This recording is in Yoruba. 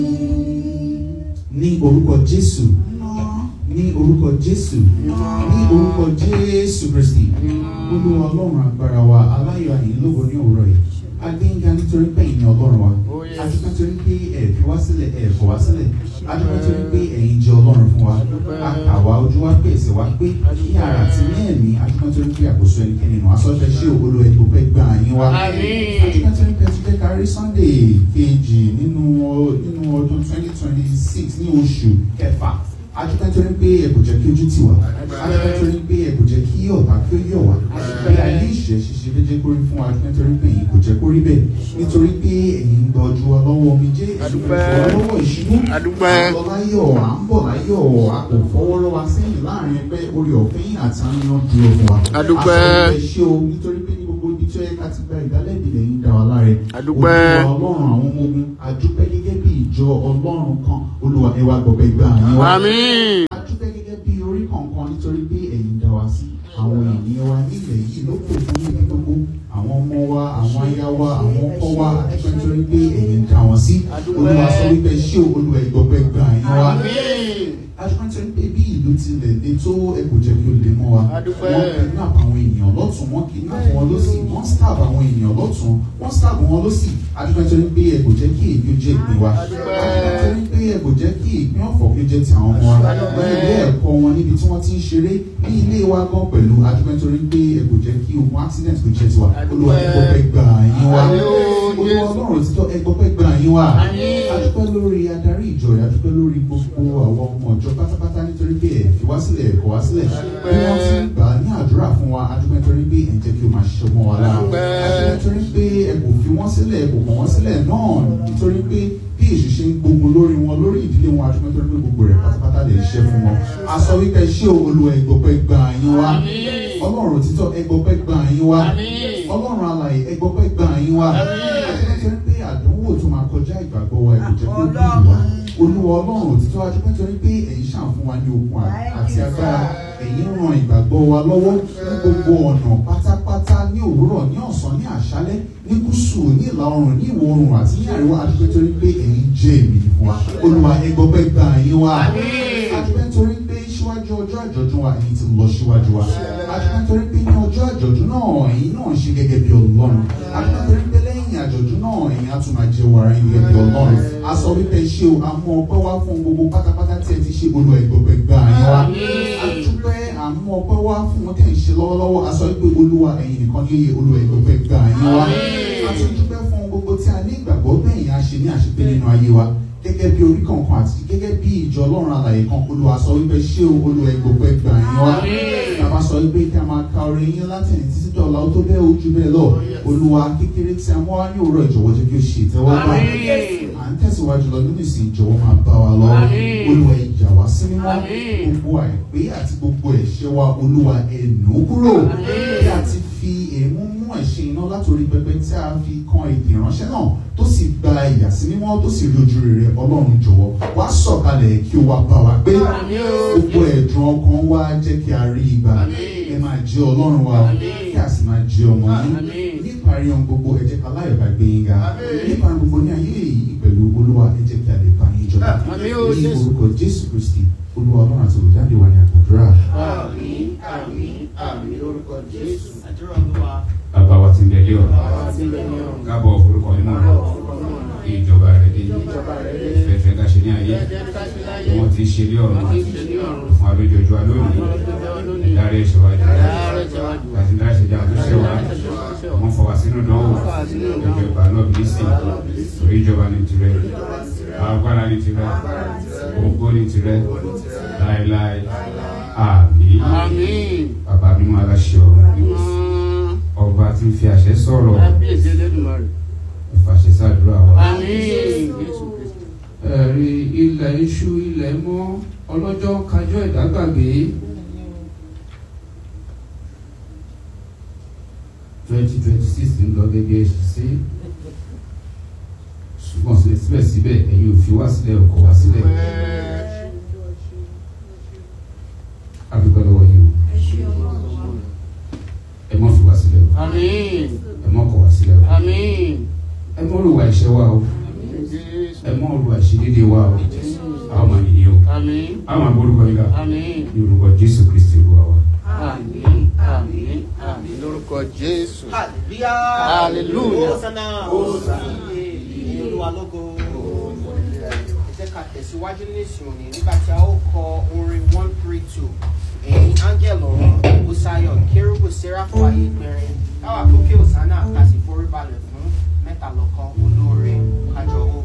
ní orúkọ jésù ní orúkọ jésù ní orúkọ jésù kristi olúwa ọlọ́run agbára wa aláyọ̀ àyìn lógo ní òwúrọ̀ yìí agbẹ́yìnká nítorí pé ẹ̀yin ni ọlọ́run wa adúpẹ́ nítorí pé ẹ̀ fi wá sílẹ̀ ẹ̀ fọ̀ wá sílẹ̀ adúpẹ́ nítorí pé ẹ̀yin jẹ́ ọlọ́run fún wa akàwá ojú wa pé ẹ̀sẹ̀ wa pé ní ara àti ní ẹ̀mí adúpẹ́ nítorí pé àkóso ẹnikẹ́ni nù asọ́fẹ́ ṣé olú ẹ̀ tó fẹ́ gbà yín wá adúpẹ́ nítorí pé ẹ ti jẹ́ kárí sunday kejì nínú nínú ọdún twenty twenty six ní oṣù kẹfà adúpẹ́ nítorí pé ẹ kò jẹ́ kí ojú tì wá adúpẹ́ nítorí pé ẹ kò jẹ́ kí ọ̀tá kí ó yọ̀ wá bí ayé ìṣẹ́ ṣiṣẹ́ fẹ́ jẹ́ kórí fún wa nítorí pé ẹ̀yin kò jẹ́ kórí bẹ́ẹ̀ nítorí pé ẹ̀yin ń gbọ́ ju ọlọ́wọ́ mi jẹ́ ọlọ́wọ́ ìṣubú àlọ́ láyọ̀ à ń bọ̀ láyọ̀ a kò fọwọ́ lọ́wọ́ sẹ́yìn láàrin ẹgbẹ́ orí ọ̀fẹ́ yìí àti àníyàn dúró fún wa Adúpẹ́. àṣọ ìṣe o nítorí pé ní gbogbo ibi tí ó yẹ ká ti gba ìdálẹ́bi lẹ́yìn dá wa láre Adúpẹ́. Olúwa ọlọ́run àwọn ọmọ ogun adúpẹ́ gẹ́gẹ́ bí ìjọ ọlọ́run kan olúwa ẹ wá gbọ̀gbẹ́ gbà yín wá Àmín. a dúpẹ́ gẹ́gẹ́ bí orí kọ̀ọ̀kan nítorí pé ẹ̀yin dá wa sí àwọn ènìyàn wa nílẹ̀ yìí ló kò fún níbi gbogbo àwọn ọmọ wa àwọn aya wa àwọn ọkọ wa a dúpẹ́ nítorí pé ẹ̀yin dá wọn sí olúwa sọ wípé ṣé olúwa ìgbọ̀gbẹ́ gbà yín wá a dúpẹ́ nítorí pé bí ìlú tilẹ̀ le tó ẹ kò jẹ́ kí ó le mọ́ wa A dúpẹ́. wọ́n kidnap àwọn èèyàn lọ́tún wọ́n kidnap wọn lọ́sì wọ́n stab àwọn èèyàn lọ́tún wọ́n stab wọn lọ́sì a dúpẹ́ nítorí pé ẹ kò jẹ́ kí èyí ó jẹ́ ìpín wa a dúpẹ́ nítorí pé ẹ kò jẹ́ kí ìpín ọ̀fọ̀ kí ó jẹ́ ti àwọn ọmọ wa ní ilé ẹ̀kọ́ wọn níbi tí wọ́n ti ń ṣeré ní ilé wa gan pẹ̀lú a dúpẹ́ nítorí pé ẹ kò jẹ́ kí ogun accident kò jẹ́ tiwa olúwa ẹ gbọ́pẹ́ gbà yín wá olúwa ọlọ́run títọ́ ẹ gbọ́pẹ́ gbà yín wá a dúpẹ́ lórí adarí ìjọ yìí a dúpẹ́ lórí gbogbo àwọn ọmọ ìjọ pátápátá nítorí pé ẹ fi wá sílẹ̀ ẹ kọ̀ wá sílẹ̀ bí wọ́n ti ń gbà á ní àdúrà fún wa a dúpẹ́ nítorí pé ẹ ń jẹ́ kí o máa ṣiṣẹ́ mọ́ wa lára a dúpẹ́ nítorí pé ẹ kò fi wọ́n sílẹ̀ ẹ kò kọ̀ wọ́n sílẹ̀ náà nítorí pé bí èṣù ṣe ń gbógun lórí wọn lórí ìdílé wọn a dúpẹ́ nítorí pé gbogbo rẹ̀ pátápátá lè ṣiṣẹ́ fún wọn a sọ wípé ṣé olúwa ẹgbọ́pẹ́ gbà yín wá ọlọ́run òtítọ́ ẹgbọ́pẹ́ gbà yín wá ọlọ́run alààyè ẹgbọ́pẹ́ gbà yín wá nítorí pé àdánwò tó máa kọjá ìgbàgbọ́ wa ẹ̀kọ́ jẹ́ kó bí ìwà olúwa ọlọ́run òtítọ́ adúpẹ́ nítorí pé ẹ̀yin ṣàn fún wa ní okun àti agbára ẹ̀yin ran ìgbàgbọ́ wa lọ́wọ́ ní gbogbo ọ̀nà pátápátá ní òwúrọ̀ ní ọ̀sán ní àṣálẹ́ ní gúúsù ní ìlà oòrùn ní ìwọ̀ oòrùn àti ní àríwá adúpẹ́ nítorí pé ẹ̀yin jẹ́ èmi fún wa olúwa ẹgbọ́pẹ́ gbà yín wá adúpẹ́ nítorí pé síwájú ọjọ́ àjọ̀dún wa ẹ̀yin ti lọ síwájú wa adúpẹ́ nítorí pé ní ọjọ́ àjọ̀dún náà ẹ̀yin náà ń ṣe gẹ́gẹ́ bí ọlọ́run adúpẹ́ nítorí pé lẹ́yìn àjọ̀dún náà ẹ̀yin á tún máa jẹ́ wàrà ẹ̀yin gẹ́gẹ́ bí ọlọ́run a sọ wípé ṣé o àmú ọpẹ́ wá fún gbogbo pátápátá tí ẹ ti ṣe olú ẹgbẹ̀gbẹ̀ gbà yín wá adúpẹ́ àmú ọpẹ́ wá fún wọn tẹ̀ ń ṣe lọ́wọ́lọ́wọ́ a sọ wípé olúwa ẹ̀yin nìkan ní iye olú ẹgbẹ̀gbẹ̀ gbà yín wá a tún dúpẹ́ fún gbogbo tí a ní ìgbàgbọ́ bẹ́ẹ̀ yẹn a ṣe ní àṣepé nínú ayé wa gẹ́gẹ́ bí orí kankan àti gẹ́gẹ́ bí ìjọ ọlọ́run alàyè kan olúwa sọ wípé ṣé o olú ẹgbẹ̀gbẹ̀ gbà yín wá bàbá sọ wípé kí a máa ka orin yín látẹ̀yìn títí dọ̀la ó tó bẹ́ẹ̀ ojú bẹ́ẹ̀ lọ olúwa kékeré tí a mọ́ wá ní òwúrọ̀ ìjọ̀wọ́ jẹ́ kí o ṣe ìtẹ́wọ́gbà à ń tẹ̀síwájú lọ nínú ìsìn ìjọ̀wọ́ máa bá wa lọ olúwa ìjà wá sí mímọ́ gbogbo àìpé àti gbogbo ẹ̀ṣẹ̀ wa olúwa ẹ̀nù kúrò bí a ti fi èémú mú ẹ̀ṣẹ̀ iná látòrí pẹpẹ tí a fi kan èdè ìránṣẹ́ náà tó sì gba ìyà sí mímọ́ tó sì rí ojú rere ọlọ́run jọ̀wọ́ wá sọ̀kalẹ̀ kí o wá bá wa gbé gbogbo ẹ̀dùn ọkàn wa jẹ́ kí a rí ìgbà ẹ máa jẹ́ ọlọ́run wa kí a sì máa jẹ́ ọmọ yín níparí ohun gbogbo ẹ jẹ́ ká láyọ̀ bá gbé yín ga níparí gbogbo ní ayé yìí pẹ̀lú olúwa ẹ jẹ́ kí a lè bá yín jọba Àmín o, ní Jésù. orúkọ jésù kristi olúwa ọlọ́run àti olùdáde wa ní àgbàdúrà. Àmín, àmín, àmín lórúkọ Jésù. Àdúrà Olúwa. bàbá wa ti ń bẹ lé ọ̀rọ̀ Bàbá tí ń bẹ ní ọ̀run. kábọ̀ forúkọ nínú rẹ̀ kí ìjọba rẹ̀ dé Ìjọba rẹ̀ dé. fẹ́fẹ́ ká ṣe ní ayé Jẹ́jẹ́ ká ṣe láyé. tí wọ́n ti ṣe lé ọ̀run Wọ́n ti ṣe ní ọ̀run. fún alójoojúwa lónìí ìdarí ẹ̀ṣẹ̀ wa jù Dáre ṣèwádìí wa. àti dárí ẹ̀ṣẹ̀ jà tó ṣẹ̀ wá wọ́n fọ wá sínú dánwò ìjọba ìbànú bílísì orí ìjọba ní tirẹ̀ agbára ní tirẹ̀ ògo ní tirẹ̀ láéláé àmín Àmín. bàbá mímọ́ aláṣẹ ọ̀run Mímọ́. ọba tí ń fi àṣẹ sọ̀rọ̀ Kábíyèsí Elédùmarè. ìfàṣẹ sàdúrà wa. Àmín. Jésù Kristi. ẹ̀rí ilẹ̀ iṣu ilẹ̀ mọ́ ọlọ́jọ́ kájọ́ ìdágbàgbé twenty twenty six ń lọ gẹ́gẹ́ sí ṣùgbọ́n síbẹ̀síbẹ̀ ẹ̀yin ò fi wá sílẹ̀ ọkọ̀ wá sílẹ̀ adúpẹ́ lọ́wọ́ yìí o ẹ mọ́ fi wá sílẹ̀ o Àmín. ẹ mọ́ kọ̀ wá sílẹ̀ o Àmín. ẹ mọ́ olùwà ìṣẹ́ wa o Jésù. ẹ mọ́ olùwà ìṣẹ́ ìṣedéédéé wa o a ó máa yìí o Àmín. a ó máa gbórúkọ yín ga Àmín. ní orúkọ jésù kristi olúwa wa. Àmín. Àmín. Àmín. Lórúkọ Jésù. Hallelujah. Hallelujah. Hosanna. Hosanna. Ìyìn Olúwa lógo. Ẹ jẹ́ ká tẹ̀síwájú ní ìsìn òní nígbà tí a ó kọ orin one three two. Ẹ̀yin áńgẹ̀l ọ̀run, Bùsáyọ̀, Kérúbù, Séráfù, ayé gbẹ̀rin. Káwá kókè Hosanna ká sì forí balẹ̀ fún mẹ́ta lọ́kan olóore kájọ ó